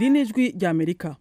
iri ni ijwi rya amerika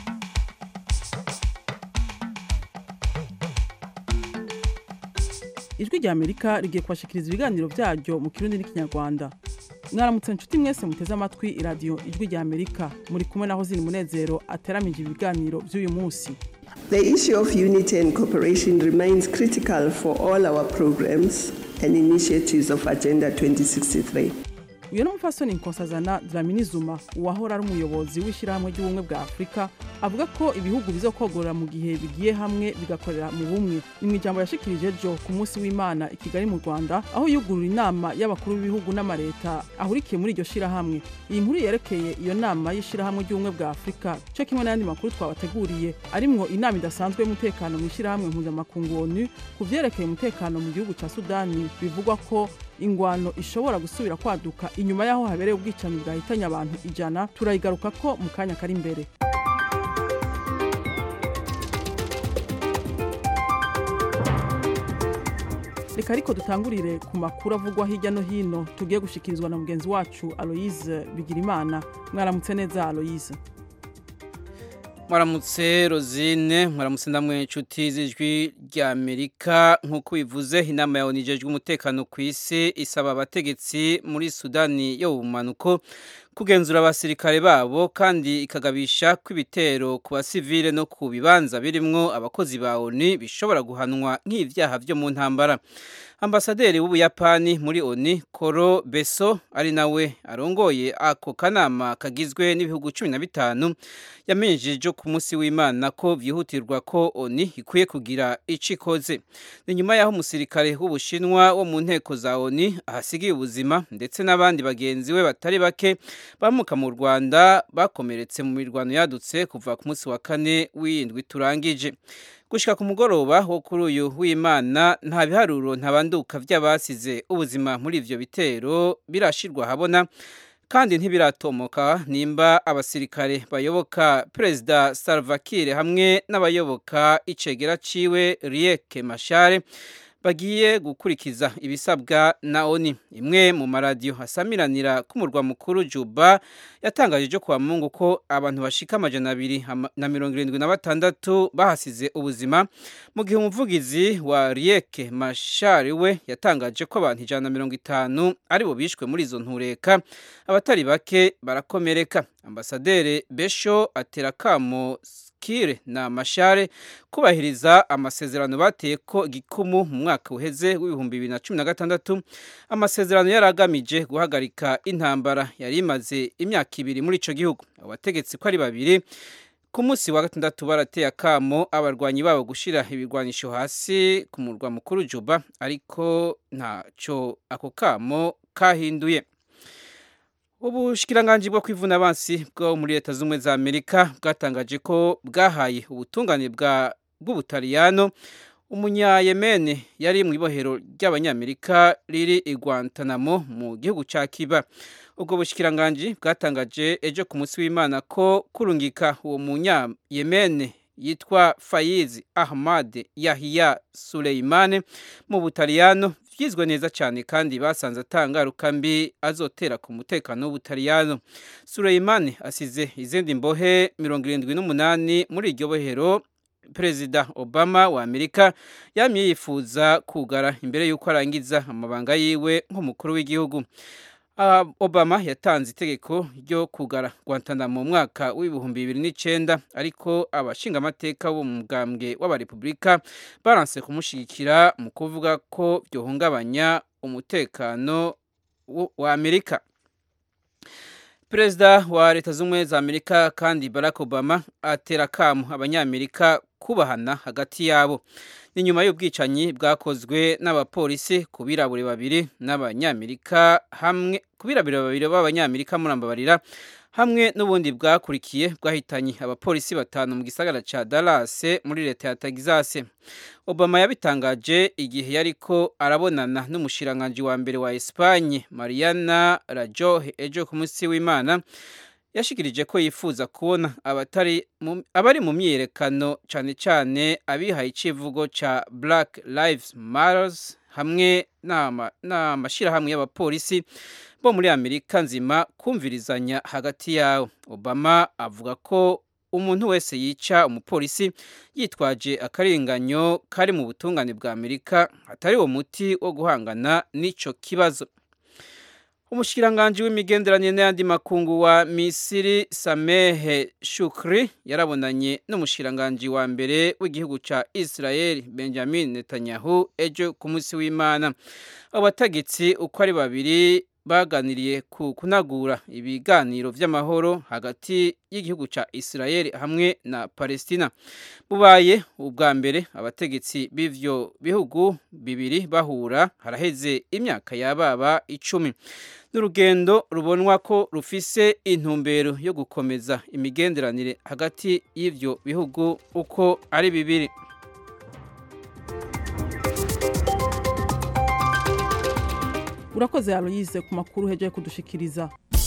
ijwi rya amerika rigiye kubashikiriza ibiganiro byaryo mu kirundi n'ikinyarwanda mwaramutse nshuti mwese muteze amatwi iradiyo ijwi rya amerika muri kumwe naho zini munezero ateramije ibiganiro by'uyu munsi The issue of unity and cooperation remains critical for all our programs and initiatives of Agenda 2063. uyu ni umupfasoni nkosazana dramini zuma uwahora ari umuyobozi w'ishyirahamwe ry'ubumwe bwa afurika avuga ko ibihugu bizokogorera mu gihe bigiye hamwe bigakorera mu bumwe ni mu ijambo yashikirije ejo ku munsi w'imana i kigali mu rwanda aho yugurura inama y'abakuru b'ibihugu n'amareta ahurikiye muri iryo shyirahamwe iyi nkuru yerekeye iyo nama y'ishyirahamwe ry'ubumwe bwa afurika cyo kimwe n'ayandi makuru twabateguriye arimwo inama idasanzwe y'umutekano mu ishyirahamwe mpuzamakungu onu ku vyerekeye umutekano mu gihugu ca sudani bivugwa ko ingwano ishobora gusubira kwaduka inyuma y'aho habereye ubwicanyi bwahitanye abantu ijana turayigaruka ko mu kanya kari imbere reka ariko dutangurire ku makuru avugwa hirya no hino tugiye gushikirizwa na mugenzi wacu aloyize bigirimana mwaramutse neza aloyize mwaramutse rozine mwaramutse ndamwe inshuti z'ijwi rya amerika nk'uko bivuze inama ya onijejwe umutekano ku isi isaba abategetsi muri sudani yo mu mpanuko kugenzura abasirikare babo kandi ikagabisha ko ibitero ku basivile no ku bibanza birimwo abakozi ba oni bishobora guhanwa nk'ivyaha vyo mu ntambara ambasaderi w'ubuyapani muri oni koro beso ari nawe arongoye ako kanama kagizwe n'ibihugu cumi na bitanu yamenyesheje ku munsi w'imana ko vyihutirwa ko oni ikwiye kugira ico ikoze ni nyuma y'aho umusirikare w'ubushinwa wo mu nteko za oni ahasigiye ubuzima ndetse n'abandi bagenzi we batari bake bamuka mu rwanda bakomeretse mu mirwano yadutse kuva ku munsi wa kane w'indwi turangije gushika ku mugoroba wo kuri uyu w'imana nta biharuro ntabanduka vy'abasize ubuzima muri ivyo bitero birashirwa habona kandi ntibiratomoka nimba abasirikare bayoboka perezida Salva Kiir hamwe n'abayoboka icegera ciwe Riek Machar bagiye gukurikiza ibisabwa na ONU imwe mu maradiyo asamiranira k'umurwa mukuru Juba yatangaje ejo kwa Mungu ko abantu bashika amajana abiri na mirongo irindwi na batandatu bahasize ubuzima mu gihe umuvugizi wa Riek Machar we yatangaje ko abantu ijana na mirongo itanu aribo bishwe muri izo ntureka abatari bake barakomereka ambasaderi Besho atera kamo Kire na Mashare kubahiriza amasezerano bateye ko igikumu mu mwaka uheze w'ibihumbi bibiri na cumi na gatandatu amasezerano yari agamije guhagarika intambara yari imaze imyaka ibiri muri ico gihugu abategetsi ko ari babiri ku munsi wa gatandatu barateye akamo abarwanyi babo gushira ibirwanisho hasi ku murwa mukuru Juba ariko ntaco ako kamo kahinduye ubushikiranganji bwo kwivuna abansi bwo muri leta z'ubumwe za amerika bwatangaje ko bwahaye ubutungane bwa bw'ubutaliyano umunyayemene yari mu ibohero ry'abanyamerika riri i guantanamo mu gihugu ca kiba ubwo bushikiranganji bwatangaje ejo ku munsi w'imana ko kurungika uwo munyayemene yitwa fayizi ahmad yahiya suleimane mu butaliyano vyizwe neza cyane kandi basanze atangaruka mbi azotera ku mutekano w'ubutaliyano Suleimani asize izindi mbohe mirongo irindwi n'umunani muri iryo bohero perezida obama wa amerika yamye yifuza kugara imbere y'uko arangiza amabanga yiwe nk'umukuru w'igihugu Uh, obama yatanze itegeko ryo kugara guantanamo mu mwaka w'ibihumbi bibiri n'icenda ariko abashingamateka bo mu mugambwe w'abarepubulika baranse kumushigikira mu kuvuga ko byohungabanya umutekano wa amerika perezida wa leta z'ubumwe za amerika kandi barack obama atera akamu abanyamerika kubahana hagati yabo ni nyuma y'ubwicanyi bwakozwe n'abapolisi ku birabure babiri n'abanyamerika hamwe ku birabure babiri b'abanyamerika murambabarira hamwe n'ubundi bwakurikiye bwahitanye abapolisi batanu mu gisagara ca Dallas muri leta ya Texas Obama yabitangaje igihe yariko arabonana n'umushiranganji wa mbere wa Espagne Mariana Rajoy ejo ku munsi w'Imana yashikirije ko yifuza kubona abatari abari mu myiyerekano cyane cyane abihaye icivugo ca Black Lives Matters hamwe n'amashyirahamwe y'abapolisi bo muri amerika nzima kumvirizanya hagati yawo obama avuga ko umuntu wese yica umupolisi yitwaje akarenganyo kari mu butungane bwa amerika atari uwo muti wo guhangana n'icyo kibazo umushikiranganji w'imigenderanire n'ayandi makungu wa misiri samehe shukri yarabonanye n'umushikiranganji wa mbere w'igihugu ca israel benjamin netanyahu ejo ku munsi w'imana abategetsi uko ari babiri baganiriye ku kunagura ibiganiro vy'amahoro hagati y'igihugu ca Israel hamwe na Palestina bubaye ubwa mbere abategetsi b'ivyo bihugu bibiri bahura haraheze imyaka yababa icumi n'urugendo rubonwa ko rufise intumbero yo gukomeza imigenderanire hagati y'ivyo bihugu uko ari bibiri urakoze aloyize ku makuru hejeje kudushikiriza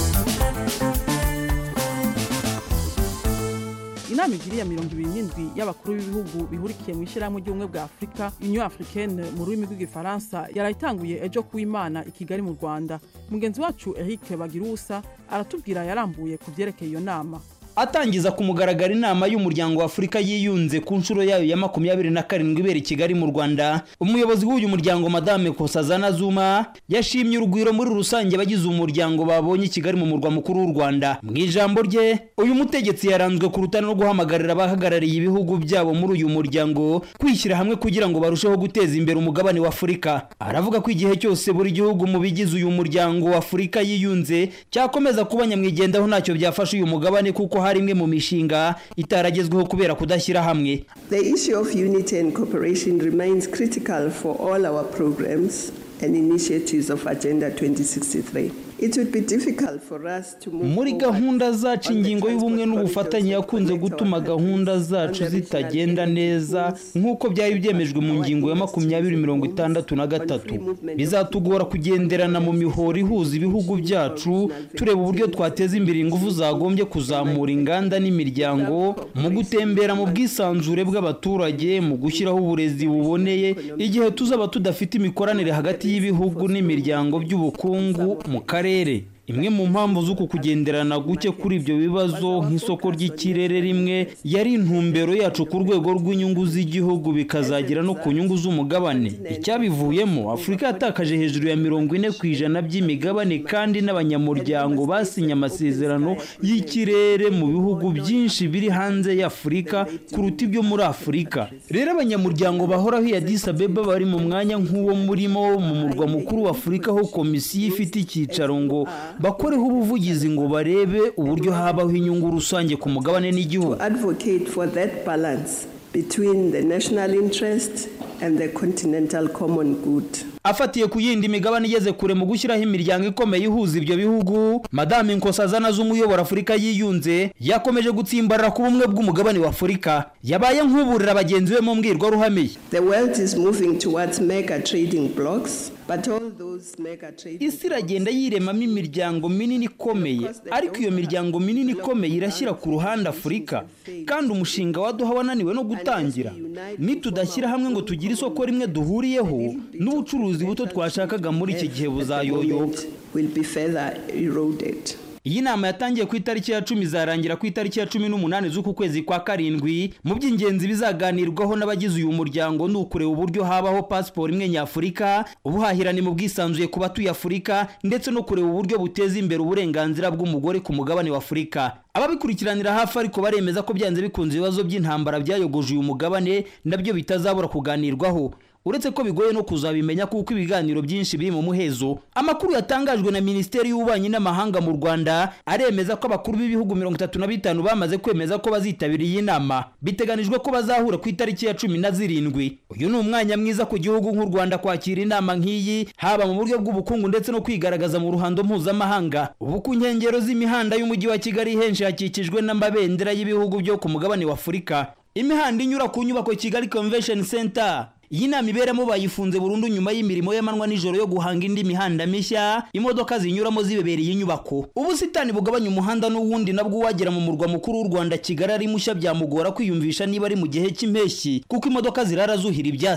inama igiri ya mirongo ibiri n'indwi y'abakuru b'ibihugu bihurikiye mu ishyirahamwe ry'ubumwe bwa afurika union africaine mu rurimi rw'igifaransa yarayitanguye ejo kuw'imana i kigali mu rwanda mugenzi wacu eric bagirusa aratubwira yarambuye ku byerekeye iyo nama atangiza ku mugaragaro inama y'umuryango wa afurika yiyunze ku nshuro yayo ya makumyabiri na karindwi ibera i kigali mu rwanda umuyobozi w'uyu muryango madame kosazana zuma yashimye urugwiro muri rusange abagize umuryango babonye i kigali mu murwa mukuru w'u rwanda mu ijambo rye uyu mutegetsi yaranzwe ku rutare no guhamagarira abahagarariye ibihugu byabo muri uyu muryango kwishyira hamwe kugira ngo barusheho guteza imbere umugabane wa afurika aravuga ko igihe cyose buri gihugu mu bigize uyu muryango wa afurika yiyunze cyakomeza kuba nyamwigendaho ntacyo byafasha uyu mugabane kuko hari imwe mu mishinga itaragezweho kubera kudashyira hamwe The issue of unity and cooperation remains critical for all our programs and initiatives of Agenda 2063. It would be difficult for us to move muri forward gahunda zacu on the ingingo y'ubumwe transport n'ubufatanye corridors yakunze to connect gutuma our gahunda countries zacu on the regional zitagenda energy neza pools, nk'uko byari byemejwe mu ngingo ya makumyabiri mirongo itandatu na gatatu bizatugora kugenderana mu mihoro ihuza ibihugu byacu tureba uburyo twateza imbere ingufu zagombye kuzamura inganda n'imiryango mu gutembera mu bwisanzure bw'abaturage mu gushyiraho uburezi buboneye igihe tuzaba tudafite imikoranire hagati y'ibihugu n'imiryango by'ubukungu mu karere imwe mu mpamvu z'uku kugenderana guke kuri ibyo bibazo nk'isoko ry'ikirere rimwe yari intumbero yacu ku rwego rw'inyungu z'igihugu bikazagera no ku nyungu z'umugabane icyabivuyemo afurika yatakaje hejuru ya mirongo ine ku ijana by'imigabane kandi n'abanyamuryango basinye amasezerano y'ikirere mu bihugu byinshi biri hanze y'afurika kuruta ibyo muri afurika rero abanyamuryango bahoraho iya Addis Abeba bari mu mwanya nk'uwo murimo mu murwa mukuru wa afurika aho komisiyo ifite icyicaro ngo bakoreho ubuvugizi ngo barebe uburyo habaho inyungu rusange ku mugabane n'igihugu to advocate for that balance between the national interest and the continental common good. afatiye ku yindi migabane igeze kure mu gushyiraho imiryango ikomeye ihuza ibyo bihugu madame nkosazana z'umuyobora afurika yiyunze yakomeje gutsimbarara ku bumwe bw'umugabane wa afurika yabaye nk'uburira bagenzi be mu mbwirwaruhame The world is moving towards mega trading blocks, but all those mega trading isi iragenda yiremamo imiryango minini ikomeye ariko iyo miryango minini ikomeye irashyira ku ruhande afurika kandi umushinga waduha wananiwe no gutangira nitudashyira hamwe ngo tugire isoko rimwe duhuriyeho n'ubucuruzi buto twashakaga muri iki gihe buzayoyoka will be further eroded. iyi nama yatangiye ku itariki ya cumi izarangira ku itariki ya cumi n'umunani z'uku kwezi kwa karindwi mu by'ingenzi bizaganirwaho n'abagize uyu muryango ni ukureba uburyo habaho pasiporo imwe nyafurika ubuhahirane mu bwisanzuye ku batuye afurika ndetse no kureba uburyo buteza imbere uburenganzira bw'umugore ku mugabane wa afurika ababikurikiranira hafi ariko baremeza ko byanze bikunze ibibazo by'intambara byayogoje uyu mugabane nabyo bitazabura kuganirwaho uretse ko bigoye no kuzabimenya kuko ibiganiro byinshi biri mu muhezo amakuru yatangajwe na minisiteri y'ububanyi n'amahanga mu rwanda aremeza ko abakuru b'ibihugu mirongo itatu na bitanu bamaze kwemeza ko bazitabira iyi nama biteganijwe ko bazahura ku itariki ya cumi na zirindwi uyu ni umwanya mwiza ku gihugu nk'u rwanda kwakira inama nk'iyi haba mu buryo bw'ubukungu ndetse no kwigaragaza mu ruhando mpuzamahanga ubu ku nkengero z'imihanda y'umujyi wa kigali henshi hakikijwe n'amabendera y'ibihugu byo ku mugabane wa afurika imihanda inyura ku nyubako kigali convention center iyi nama iberamo bayifunze burundu nyuma y'imirimo y'amanywa nijoro yo guhanga indi mihanda mishya imodoka zinyuramo zibebereye inyubako ubusitani bugabanya umuhanda n'uwundi nabwo uwagera mu murwa mukuru w'u rwanda kigali ari mushya byamugora kwiyumvisha niba ari mu gihe cy'impeshyi kuko imodoka zirara zuhira ibyatsi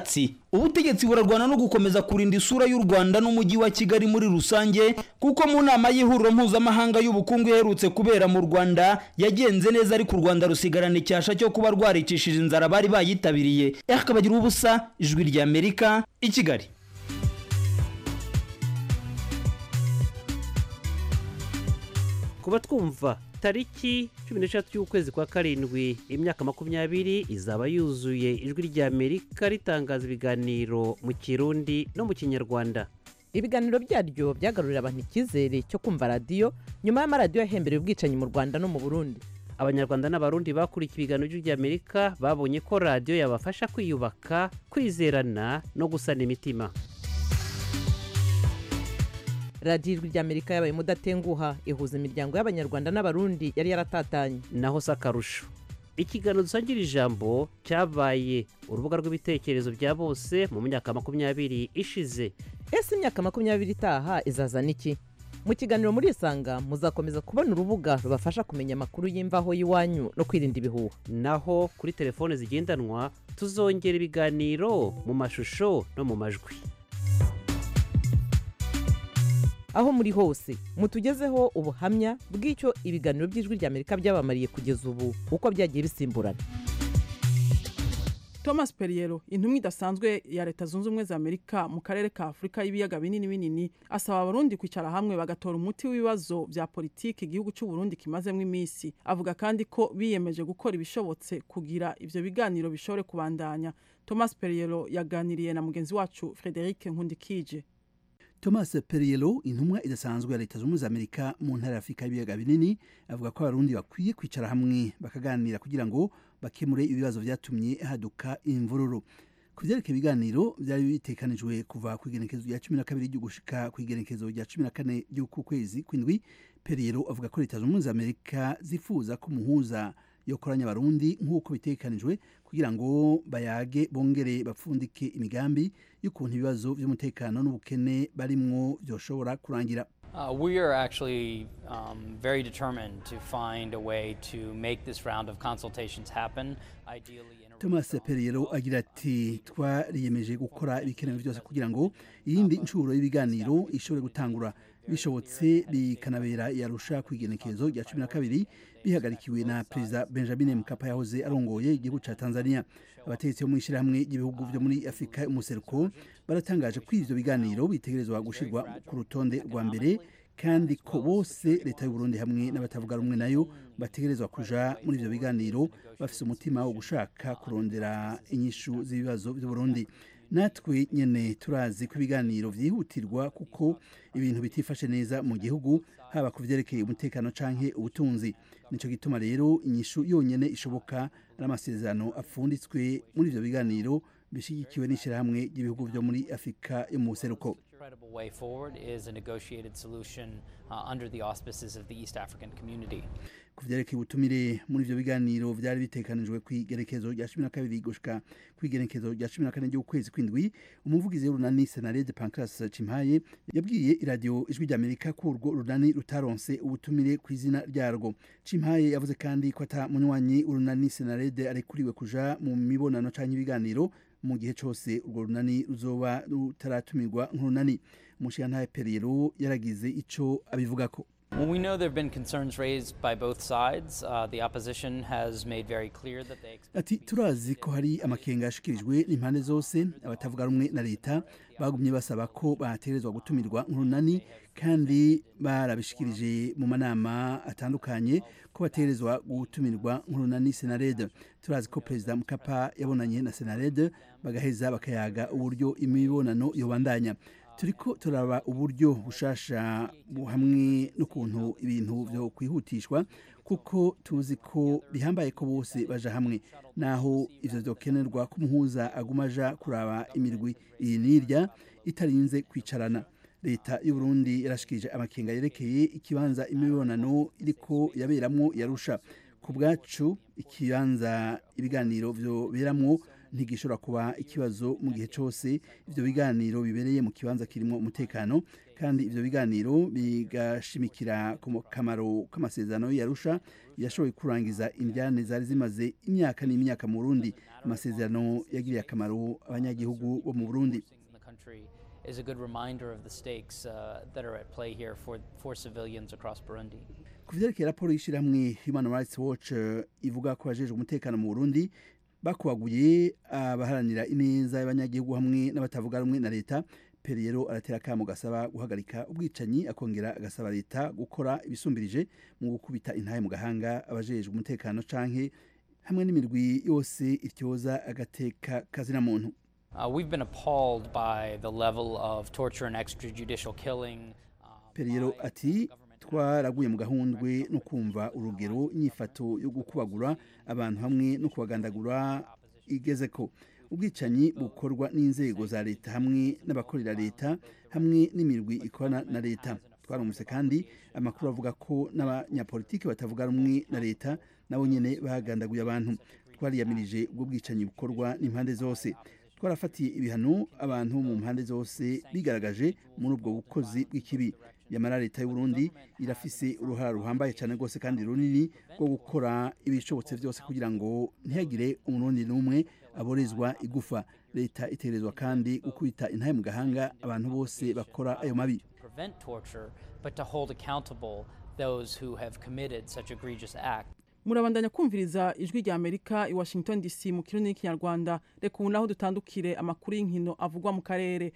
ubutegetsi burarwana no gukomeza kurinda isura y'u rwanda n'umujyi wa kigali muri rusange kuko mu nama y'ihuriro mpuzamahanga y'ubukungu iherutse kubera mu rwanda yagenze neza ariko u rwanda rusigarana icyasha cyo kuba rwaricishije inzara bari bayitabiriye akabagira ubusa ijwi rya amerika i kigali kuba twumva tariki cumi n'eshatu y'ukwezi kwa karindwi imyaka makumyabiri izaba yuzuye ijwi rya amerika ritangaza ibiganiro mu kirundi no mu kinyarwanda ibiganiro byaryo byagarurira abantu icyizere cyo kumva radiyo nyuma y'amaradiyo yahembereye ubwicanyi mu rwanda no mu burundi abanyarwanda n'abarundi bakurikiye ibiganiro by'ijwi rya amerika babonye ko radiyo yabafasha kwiyubaka kwizerana no gusana imitima radiyo ijwi rya amerika yabaye mudatenguha ihuza imiryango y'abanyarwanda n'abarundi yari yaratatanye naho si akarusho ikiganiro dusangira ijambo cyabaye urubuga rw'ibitekerezo bya bose mu myaka makumyabiri ishize ese imyaka makumyabiri itaha izazana iki mu kiganiro muri isanga muzakomeza kubona urubuga rubafasha kumenya amakuru y'imvaho y'iwanyu no kwirinda ibihuha naho kuri telefone zigendanwa tuzongera ibiganiro mu mashusho no mu majwi aho muri hose mutugezeho ubuhamya bw'icyo ibiganiro by'ijwi rya amerika byabamariye kugeza ubu uko byagiye bisimburana thomas perriello intumwa idasanzwe ya leta zunze ubumwe za amerika mu karere ka afurika y'ibiyaga binini binini asaba abarundi kwicara hamwe bagatora umuti w'ibibazo bya politiki igihugu cy'u Burundi kimazemo iminsi avuga kandi ko biyemeje gukora ibishobotse kugira ivyo biganiro bishobore kubandanya thomas perriello yaganiriye na mugenzi wacu frederic nkundikije thomas perriello intumwa idasanzwe ya leta zunze ubumwe za amerika mu ntara ya afurika y'ibiyaga binini avuga ko abarundi bakwiye kwicara hamwe bakaganira kugira ngo bakemure ibibazo byatumye haduka imvururu ku byerekeye ibiganiro byari bitekanijwe kuva ku igenekezo rya cumi na kabiri ryo gushika ku igenekezo rya cumi na kane ry'uku kwezi kw'indwi perriello avuga ko leta zunze ubumwe za amerika zifuza ko umuhuza yokoranya abarundi nk'uko bitekanijwe kugira ngo bayage bongere bapfundike imigambi y'ukuntu ibibazo by'umutekano n'ubukene barimwo byoshobora kurangira Uh, we are actually um, very determined to find a way to make this round of consultations happen, ideally in a thomas perriello agira ati twariyemeje gukora ibikenewe byose kugira ngo iyindi nshuro y'ibiganiro ishobore gutangura bishobotse bikanabera yarusha ku igenekerezo rya cumi na kabiri bihagarikiwe na perezida benjamin mkapa yahoze arongoye igihugu cya tanzania abategetsi bo mu ishyirahamwe ry'ibihugu byo muri afurika y'umuseruko baratangaje ko ivyo biganiro bitegerezwa gushirwa ku rutonde rwa mbere kandi ko bose leta y'u Burundi hamwe n'abatavuga rumwe nayo bategerezwa kuja muri ivyo biganiro bafise umutima wo gushaka kurondera inyishu z'ibibazo by'u Burundi natwe nyene turazi ko ibiganiro vyihutirwa kuko ibintu bitifashe neza mu gihugu haba ku vyerekeye umutekano canke ubutunzi nico gituma rero inyishu yonyene ishoboka ari amasezerano apfunditswe muri ivyo biganiro bishigikiwe n'ishirahamwe ry'ibihugu vyo muri afurika yo mu buseruko credible way forward is a negotiated solution uh, under the auspices of the East African community. ku vyerekeye ubutumire muri ivyo biganiro vyari bitekanijwe kw'igerekezo rya cumi na kabiri gushika kw'igerekezo rya cumi na kane ry'ukwezi kw'indwi umuvugizi w'urunani senarede pancras cimpaye yabwiye iradiyo ijwi ry'amerika ko urwo runani rutaronse ubutumire ku izina ryarwo cimpaye yavuze kandi ko ata munywanyi urunani senarede arekuriwe kuja mu mibonano canke ibiganiro mu gihe cose urwo runani ruzoba rutaratumirwa nk'urunani umushiyantahe periyero yaragize ico abivugako Well, we know there have been concerns raised by both sides. Uh, the opposition has made very clear that they expect. ati turazi ko hari amakenga yashikirijwe n'impande zose abatavuga rumwe na leta bagumye basaba ko baterezwa gutumirwa nk'urunani kandi barabishikirije mu manama atandukanye ko baterezwa gutumirwa nk'urunani senarede turazi ko perezida mukapa yabonanye na senarede bagaheza bakayaga uburyo imibonano yobandanya turiko turaba uburyo bushasha bu- hamwe n'ukuntu ibintu vyo kwihutishwa kuko tuzi ko bihambaye ko bose baja hamwe naho ivyo vyokenerwa ko umuhuza aguma aja kuraba imirwi iyi n'irya itarinze kwicarana leta y'u Burundi yarashikirije amakenga yerekeye ikibanza imibonano iriko yaberamwo yarusha ku bwacu ikibanza ibiganiro vyoberamwo ntigishobora kuba ikibazo mu gihe cyose ivyo biganiro bibereye mu kibanza kirimo umutekano kandi ivyo biganiro bigashimikira ku kamaro k'amasezerano y'arusha yashoboye kurangiza indyane zari zimaze imyaka n'imyaka mu burundi amasezerano yagiriye akamaro abanyagihugu bo mu burundi in the country is a good reminder of the stakes uh, that are at play here for, for civilians across Burundi. ku vyerekeye raporo y'ishirahamwe human rights watch eh, ivuga ko abajejwe umutekano mu burundi bakubaguye abaharanira ineza y'abanyagihugu hamwe n'abatavuga rumwe na leta peri rero aratera akamo gasaba guhagarika ubwicanyi akongera agasaba leta gukora ibisumbirije mu gukubita intahe mu gahanga abajejwe umutekano canke hamwe n'imirwi yose ityoza agateka kazina muntu Uh, we've been appalled by the level of torture and extrajudicial killing. uh, peri rero by ati government twaraguye mu gahundwe no kumva urugero inyifato yo gukubagura abantu hamwe no kubagandagura igeze ko ubwicanyi bukorwa n'inzego za leta hamwe n'abakorera leta hamwe n'imirwi ikorana na leta twarumvise kandi amakuru avuga ko n'abanyapolitiki batavuga rumwe na leta nabo nyene bagandaguye abantu twariyamirije ubwo bwicanyi bukorwa n'impande zose twarafatiye ibihano abantu mu mpande zose bigaragaje muri ubwo bukozi bw'ikibi yamara leta y'u Burundi irafise uruhara ruhambaye cyane rwose kandi runini rwo gukora ibishobotse byose kugira ngo ntihagire umurundi n'umwe aborezwa igufa leta itegerezwa kandi gukubita intahe mu gahanga abantu bose bakora ayo mabi prevent torture, but to hold accountable those who have committed such egregious acts. murabandanya kumviriza ijwi rya amerika i washington dc mu kirundi n'ikinyarwanda reka ubu naho dutandukire amakuru y'inkino avugwa mu karere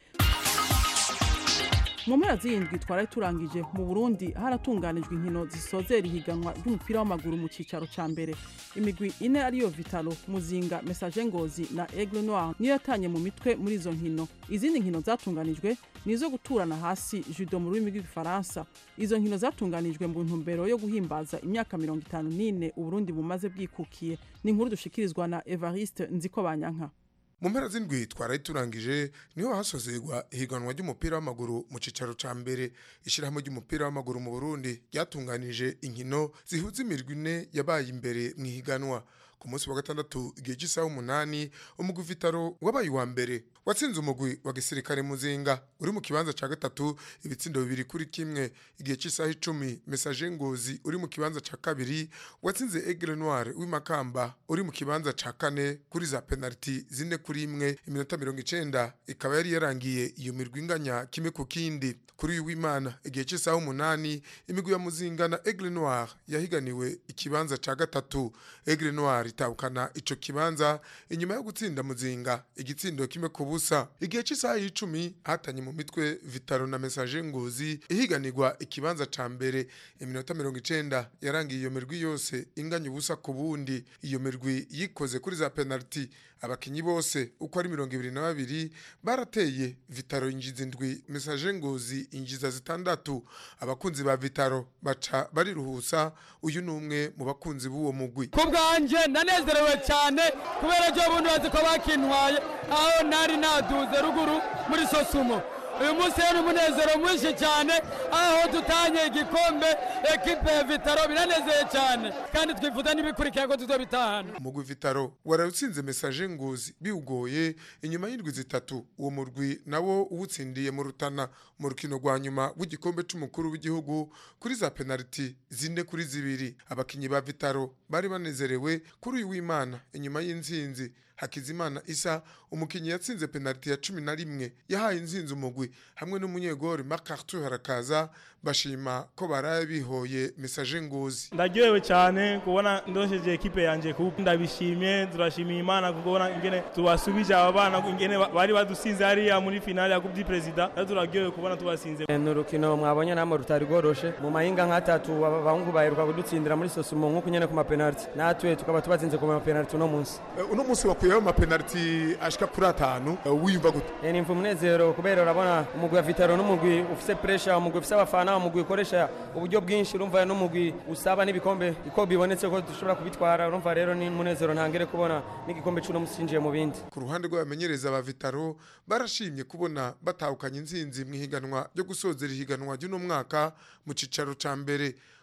mu mpera z'iyindwi twari turangije mu burundi haratunganijwe inkino zisozera ihiganwa ry'umupira w'amaguru mu cyicaro cya mbere imigwi ine ariyo vitalo muzinga mesaje ngozi na aigle noir niyo yatanye mu mitwe muri izo nkino izindi nkino zatunganijwe ni izo guturana hasi judo mu rurimi rw'igifaransa izo nkino zatunganijwe mu ntumbero yo guhimbaza imyaka mirongo itanu n'ine uburundi bumaze bwikukiye ni inkuru dushikirizwa na evariste nziko banyanka mu mpera z'indwi twaraye turangije niho hasozerwa ihiganwa ry'umupira w'amaguru mu cicaro ca mbere ishyirahamwe ry'umupira w'amaguru mu burundi ryatunganije inkino zihuza imirwi ine yabaye imbere mu ihiganwa ku munsi wa gatandatu igihe cy'isaha umunani umugwi vitaro wabaye uwa mbere watsinze umugwi wa gisirikare muzinga uri mu kibanza ca gatatu ibitsindo bibiri kuri kimwe igihe cy'isaha icumi mesaje ngozi uri mu kibanza ca kabiri watsinze aigle noir w'imakamba uri mu kibanza ca kane kuri za penaliti zine kuri imwe iminota mirongo icenda ikaba yari yarangiye iyo mirwi inganya kimwe ku kindi kuri uyu w'imana igihe cy'isaha umunani imigwi ya muzinga na aigle noir yahiganiwe ikibanza ca gatatu aigle noir itahukana ico kibanza inyuma yo gutsinda muzinga igitsindo kimwe ku busa igihe cy'isaha y'icumi hatanye mu mitwe vitaro na mesaje ngozi ihiganirwa ikibanza ca mbere iminota mirongo icenda yarangiye iyo mirwi yose inganya ubusa ku bundi iyo mirwi yikoze kuri za penaliti abakinyi bose uko ari mirongo ibiri na babiri barateye vitaro injiza indwi mesaje ngozi injiza zitandatu abakunzi ba vitaro baca bariruhusa uyu ni umwe mu bakunzi b'uwo mugwi ku bwanjye ndanezerewe cyane kubera ko ubundi bazi ko bakintwaye aho nari naduze ruguru muri sosumo uyu munsi rero umunezero mwinshi cyane aho dutanye igikombe ekipe ya vitaro biranezeye cyane kandi twifuza n'ibikurikira ko tuzobitahana umugwi vitaro warawutsinze mesaje ngozi biwugoye inyuma y'indwi zitatu uwo murwi nawo uwutsindiye mu rutana mu rukino rwa nyuma w'igikombe c'umukuru w'igihugu kuri za penaliti zine kuri zibiri abakinyi ba vitaro bari banezerewe kuri uyu w'imana inyuma y'intsinzi hakizimana isa umukinyi yatsinze penaliti ya cumi na rimwe yahaye intsinzi umugwi hamwe n'umunyegori makartu harakaza bashima ko baraye bihoye mesaje ngozi ndaryohewe cyane kubona ndosheje ekipe yanjye kuko ndabishimye turashimiye imana kubona ingene tubasubije aba bana ingene bari badusinze hariya muri finale ya coupe du president rero turaryohewe kubona tubasinze ni urukino mwabonye namwe rutari rworoshe mu mahinga nk'atatu abahungu baheruka kudutsindira muri sosumo nk'uko nyene ku mapenaliti natwe tukaba tubatsinze ku mapenaliti uno munsi uno munsi wakuyeho amapenaliti ashika kuri atanu wiyumva gute ni mva umunezero kubera urabona umugwi wa vitaro n'umugwi ufise pressure umugwi ufise abafana umugwi ukoresha uburyo bwinshi urumva n'umugwi usaba n'ibikombe uko bibonetse ko dushobora kubitwara urumva rero ni umunezero ntangere kubona n'igikombe c'uno munsi cinjiye mu bindi ku ruhande rw'abamenyereza ba vitaro barashimye kubona batahukanye intsinzi mu ihiganwa ryo gusozera ihiganwa ry'uno mwaka mu cicaro ca mbere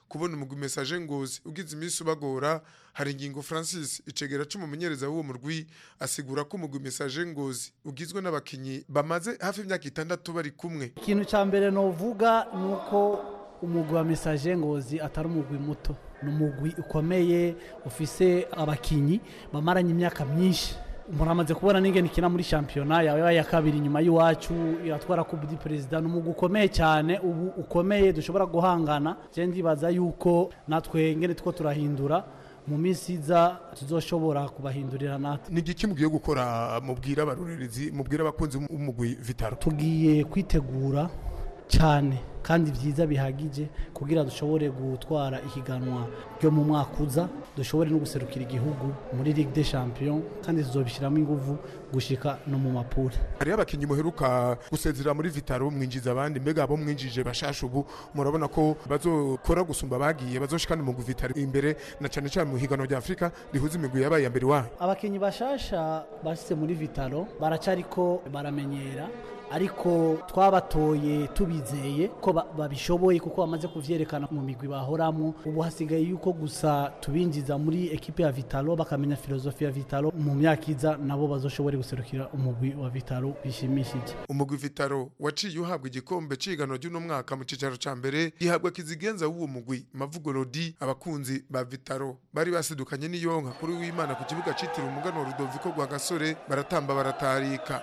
kubona umugwi message ngozi ugize iminsi ubagora hari ingingo Francis icegera c'umumenyereza w'uwo murwi asigura ko umugwi message ngozi ugizwe n'abakinyi bamaze hafi imyaka itandatu bari kumwe ikintu cya mbere novuga ni uko umugwi wa message ngozi atari umugwi muto ni umugwi ukomeye ufise abakinyi bamaranye imyaka myinshi umuntu amaze kubona n'ingene ikina muri shampiyona yawe ya kabiri inyuma y'iwacu iratwara kubu di perezida ni umugwi ukomeye cyane ubu ukomeye dushobora guhangana je ndibaza yuko natwe ngene two turahindura mu minsi iza tuzoshobora kubahindurira natwe ni igiki mugiye gukora mubwira abarorerezi mubwira abakunzi b'umugwi vitaro tugiye kwitegura cyane kandi byiza bihagije kugira dushobore gutwara ihiganwa ryo mu mwaka uza dushobore no guserukira igihugu muri Ligue des Champions kandi tuzobishyiramo ingufu gushika no mu mapure hariho abakinnyi muheruka gusezera muri vitaro mwinjiza abandi mbega abo mwinjije bashasha ubu murabona ko bazokora gusumba bagiye bazoshikana mu vitaro imbere na cyane cyane mu higanwa rya Afrika rihuza imigwi yabaye ya mbere wayo abakinnyi bashasha bashyize muri vitaro baracariko baramenyera ariko twabatoye tubizeye ko babishoboye kuko bamaze kuvyerekana mu migwi bahoramo ubu hasigaye yuko gusa tubinjiza muri ekipe ya Vitalo bakamenya filozofi ya Vitalo mu myaka iza nabo bazoshobore guserukira umugwi wa Vitalo bishimishije umugwi Vitalo waciye uhabwa igikombe cigano ry'uno mwaka mu cicaro ca mbere gihabwa kizigenza w'uwo mugwi Mavugo Rodi abakunzi ba Vitalo bari basidukanye n'iyonka kuri w'Imana ku kibuga citiriwe umuganwa Rudoviko rwa Gasore baratamba baratarika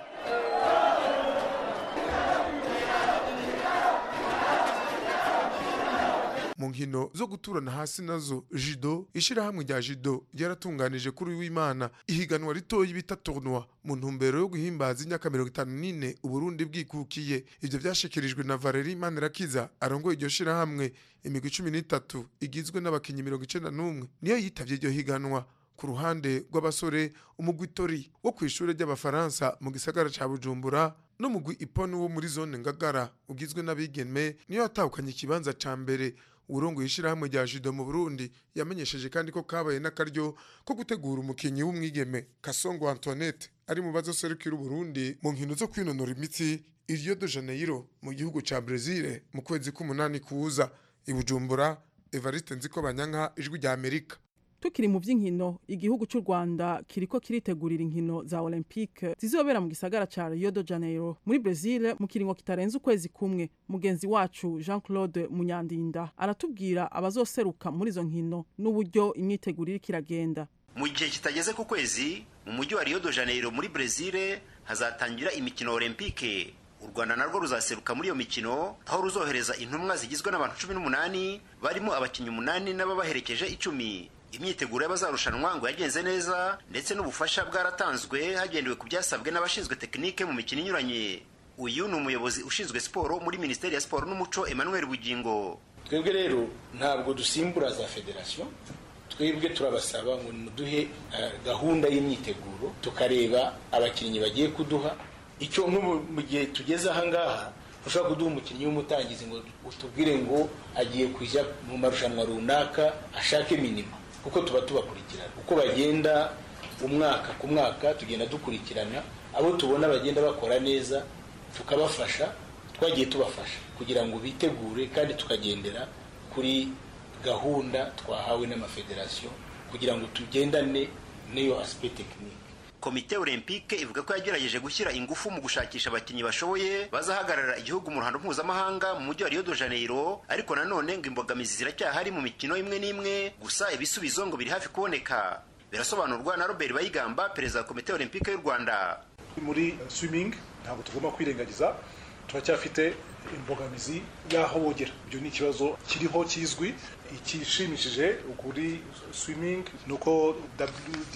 mu nkino zo guturana hasi nazo jido ishyirahamwe rya jido ryaratunganije kuri w'imana ihiganwa ritoya bita tournoi mu ntumbero yo guhimbaza imyaka mirongo itanu n'ine uburundi bwikukiye ibyo byashikirijwe na valeri manirakiza arongoye iryo shyirahamwe imigwi cumi n'itatu igizwe n'abakinnyi mirongo icenda n'umwe niyo yitabye iryo higanwa ku ruhande rw'abasore umugwi tori wo ku ishuri ry'abafaransa mu gisagara ca bujumbura n'umugwi iponi wo muri zone ngagara ugizwe n'abigeme niyo yatahukanye ikibanza ca mbere urongo yishirahamwe rya judo mu Burundi yamenyesheje kandi ko kabaye n'akaryo ko gutegura umukinyi w'umwigeme Kasongo Antoinette ari mu bazo serukira Burundi mu nkino zo kwinonora imitsi i Rio de Janeiro mu gihugu ca Brazil mu kwezi k'umunani kuza i Bujumbura Evariste Nziko Banyanka ijwi rya Amerika tukiri mu by'inkino igihugu cy'u rwanda kiriko kiritegurira inkino za olympique zizobera mu gisagara ca rio de janeiro muri brazil mu kiringo kitarenze ukwezi kumwe mugenzi wacu jean claude munyandinda aratubwira abazoseruka muri izo nkino n'uburyo imyiteguro iriko iragenda mu gihe kitageze ku kwezi mu mujyi wa rio de janeiro muri brazil hazatangira imikino olympique u rwanda narwo ruzaseruka muri iyo mikino aho ruzohereza intumwa zigizwe n'abantu cumi n'umunani barimo abakinnyi umunani n'ababaherekeje icumi imyiteguro y'abazarushanwa ngo yagenze neza ndetse n'ubufasha bwaratanzwe hagendewe ku byasabwe n'abashinzwe tekinike mu mikino inyuranye uyu ni umuyobozi ushinzwe siporo muri minisiteri ya siporo n'umuco emmanuel bugingo twebwe rero ntabwo dusimbura za federasiyo twebwe turabasaba ngo muduhe gahunda y'imyiteguro tukareba abakinnyi bagiye kuduha icyo nk'ubu mu gihe tugeze ahangaha ushobora kuduha umukinnyi w'umutangizi ngo utubwire ngo agiye kujya mu marushanwa runaka ashake minima kuko tuba tubakurikirana uko bagenda umwaka ku mwaka tugenda dukurikirana abo tubona bagenda bakora neza tukabafasha twagiye tubafasha kugira ngo bitegure kandi tukagendera kuri gahunda twahawe n'amafederasiyo kugira ngo tugendane n'iyo asipe tekinike komite olympique ivuga ko yagerageje gushyira ingufu mu gushakisha abakinnyi bashoboye bazahagarara igihugu mu ruhando mpuzamahanga mu mujyi wa rio de janeiro ariko nanone ngo imbogamizi ziracyahari mu mikino imwe n'imwe gusa ibisubizo ngo biri hafi kuboneka birasobanurwa na robert bayigamba perezida wa komite olympique y'u rwanda muri swimming ntabwo tugomba kwirengagiza turacyafite imbogamizi y'aho bogera ibyo ni ikibazo kiriho kizwi ikishimishije kuri swimming ni uko wda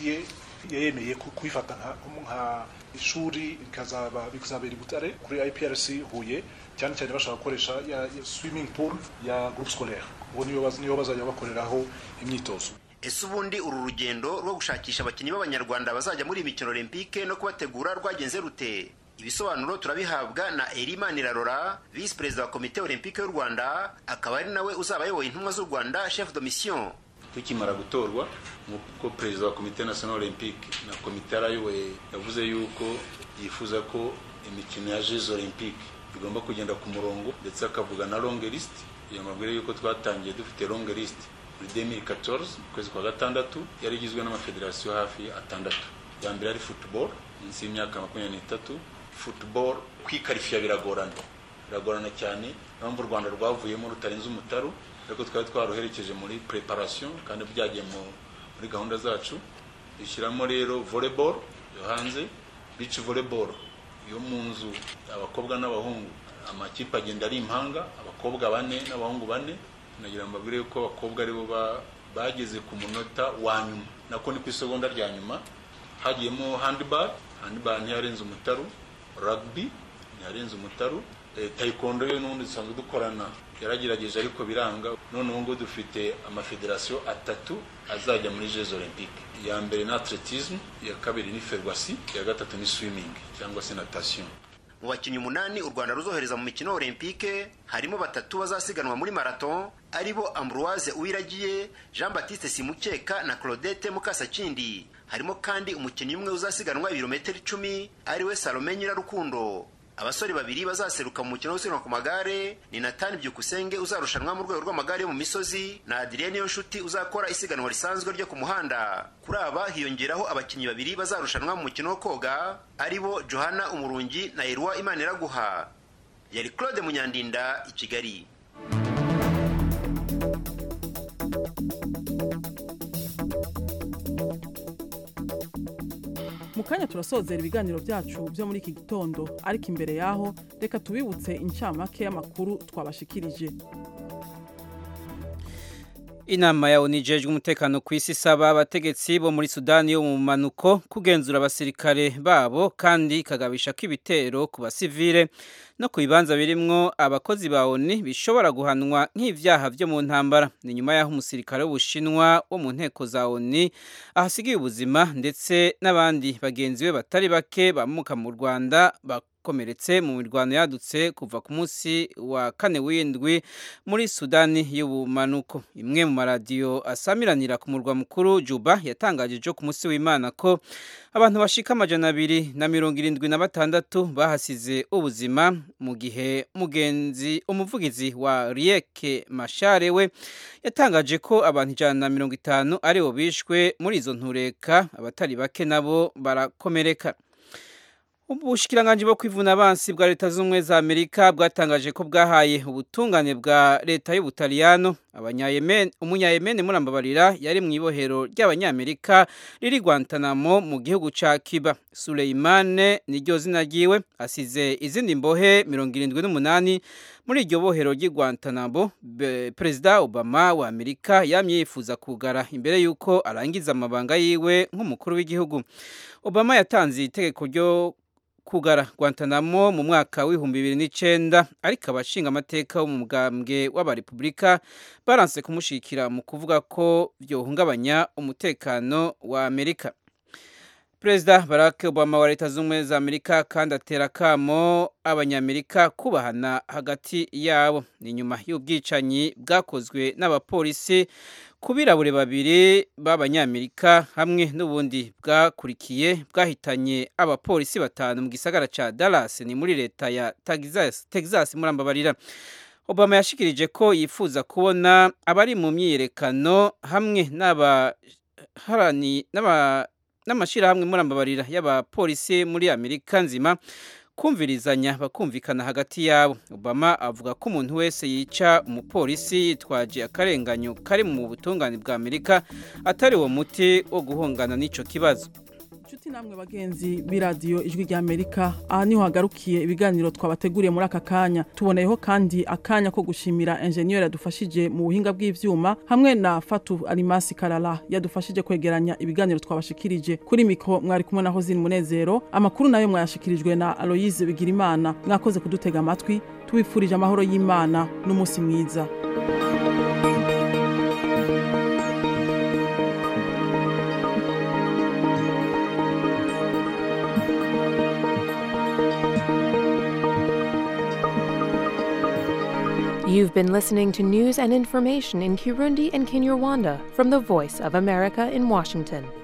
yemeye kuyifata nka ishuri bikazabera i butare kuri iprc huye cyane cyane bashaka gukoresha ya swimming pool ya groupe scolaire ubu niyo bazajya bakoreraho imyitozo ese ubundi uru rugendo rwo gushakisha abakinnyi b'abanyarwanda bazajya muri iyi mikino olympique no kubategura rwagenze rute ibisobanuro turabihabwa na erimanirarora visi perezida wa komite olympique y'u rwanda akaba ari nawe uzaba ayoboye intumwa z'u rwanda chef de mission tukimara gutorwa nk'uko perezida wa komite national olympique na komite yarayoboye yavuze yuko yifuza ko imikino ya jeux olympique bigomba kugenda ku murongo ndetse akavuga na long list iyo mabwire yuko twatangiye dufite long list muri 2014 mu kwezi kwa gatandatu yari igizwe n'amafederasiyo hafi atandatu ya mbere ari football munsi y'imyaka makumyabiri n'itatu football kwikarifiya biragorana biragorana cyane niyo mpamvu u rwanda rwavuyemo rutarenze umutaru ariko twari twaruherekeje muri preparation kandi byagiye muri gahunda zacu dushyiramo rero volleyball yo hanze beach volleyball yo mu nzu abakobwa n'abahungu amakipe agenda ari impanga abakobwa bane n'abahungu bane nagira ngo mbabwire yuko abakobwa aribo bageze ku munota wa nyuma nako ni ku isegonda rya nyuma hagiyemo handball handball ntiyarenze umutaru rugby ntiyarenze umutaru taekwondo yo n'ubundi dusanzwe dukorana yaragerageje ariko biranga none ubu ngubu dufite amafederasiyo atatu azajya muri jeux olympique iya mbere ni atletisme iya kabiri ni ferwasi iya gatatu ni swimming cyangwa se natation mu bakinnyi umunani u rwanda ruzohereza mu mikino olympique harimo batatu bazasiganwa muri marathon aribo ambroise uwiragiye jean baptiste simukeka na claudette mukasakindi harimo kandi umukinnyi umwe uzasiganwa ibirometero icumi ariwe salome nyirarukundo abasore babiri bazaseruka mu mukino wo gusiganwa ku magare ni natani byukusenge uzarushanwa mu rwego rw'amagare yo mu misozi na adrien niyonshuti uzakora isiganwa risanzwe ryo ku muhanda kuri aba hiyongeraho abakinnyi babiri bazarushanwa mu mukino wo koga aribo johana umurungi na erwa imaniraguha yari claude munyandinda i kigali mu kanya turasozera ibiganiro byacu byo muri iki gitondo ariko imbere yaho reka tubibutse incamake y'amakuru twabashikirije inama ya onu ijejwe umutekano ku isi isaba abategetsi bo muri sudani yo mu manuko kugenzura abasirikare babo kandi ikagabisha ko ibitero ku basivile no ku bibanza birimwo abakozi ba oni bishobora guhanwa nk'ivyaha vyo mu ntambara ni nyuma y'aho umusirikare w'ubushinwa wo mu nteko za oni ahasigiye ubuzima ndetse n'abandi bagenzi be batari bake bamuka mu rwanda bakomeretse mu mirwano yadutse kuva ku munsi wa kane w'indwi muri sudani y'ubumanuko imwe mu maradiyo asamiranira ku murwa mukuru juba yatangaje ejo ku munsi w'imana ko abantu bashika amajana abiri na mirongo irindwi na batandatu bahasize ubuzima mu gihe mugenzi umuvugizi wa rieke mashare we yatangaje ko abantu ijana na mirongo itanu aribo bishwe muri izo ntureka abatari bake nabo barakomereka ubushikiranganji bwo kwivuna abansi bwa leta z'ubumwe za amerika bwatangaje ko bwahaye ubutungane bwa leta y'ubutaliyano umunyayemeni murambabarira yari mu ibohero ry'abanyamerika riri guantanamo mu gihugu ca kiba suleimane niryo zina ryiwe asize izindi mbohe mirongo irindwi n'umunani muri iryo bohero ry'i guantanamo perezida obama wa amerika yamye yifuza kugara imbere y'uko arangiza amabanga yiwe nk'umukuru w'igihugu obama yatanze itegeko ryo kugara Guantanamo mu mwaka w'ibihumbi bibiri n'icyenda ariko abashinga amateka wo mu mugambwe w'abarepubulika baranse kumushyigikira mu kuvuga ko byohungabanya umutekano wa amerika perezida barack obama wa leta z'ubumwe za amerika kandi atera akamo abanyamerika kubahana hagati yabo ni nyuma y'ubwicanyi bwakozwe n'abapolisi ku birabure babiri b'abanyamerika hamwe n'ubundi bwakurikiye bwahitanye abapolisi batanu mu gisagara cya Dallas ni muri leta ya Texas, Texas murambabarira obama yashikirije ko yifuza kubona abari mu myiyerekano hamwe n'amashyirahamwe murambabarira y'abapolisi muri amerika nzima kumvirizanya bakumvikana hagati yabo obama avuga ko umuntu wese yica umupolisi yitwaje akarenganyo kari mu butungane bwa amerika atari uwo muti wo guhungana n'icyo kibazo inshuti namwe bagenzi b'iradiyo ijwi rya amerika aha niho hagarukiye ibiganiro twabateguriye muri aka kanya tuboneyeho kandi akanya ko gushimira enjeniyeri yadufashije mu buhinga bw'ibyuma hamwe na fatu arimasi karara yadufashije kwegeranya ibiganiro twabashikirije kuri mikoro mwari kumwe na hozini munezero amakuru nayo mwayashikirijwe na aloyize bigirimana mwakoze kudutega amatwi tubifurije amahoro y'imana n'umunsi mwiza You've been listening to news and information in Kirundi and Kinyarwanda from the Voice of America in Washington.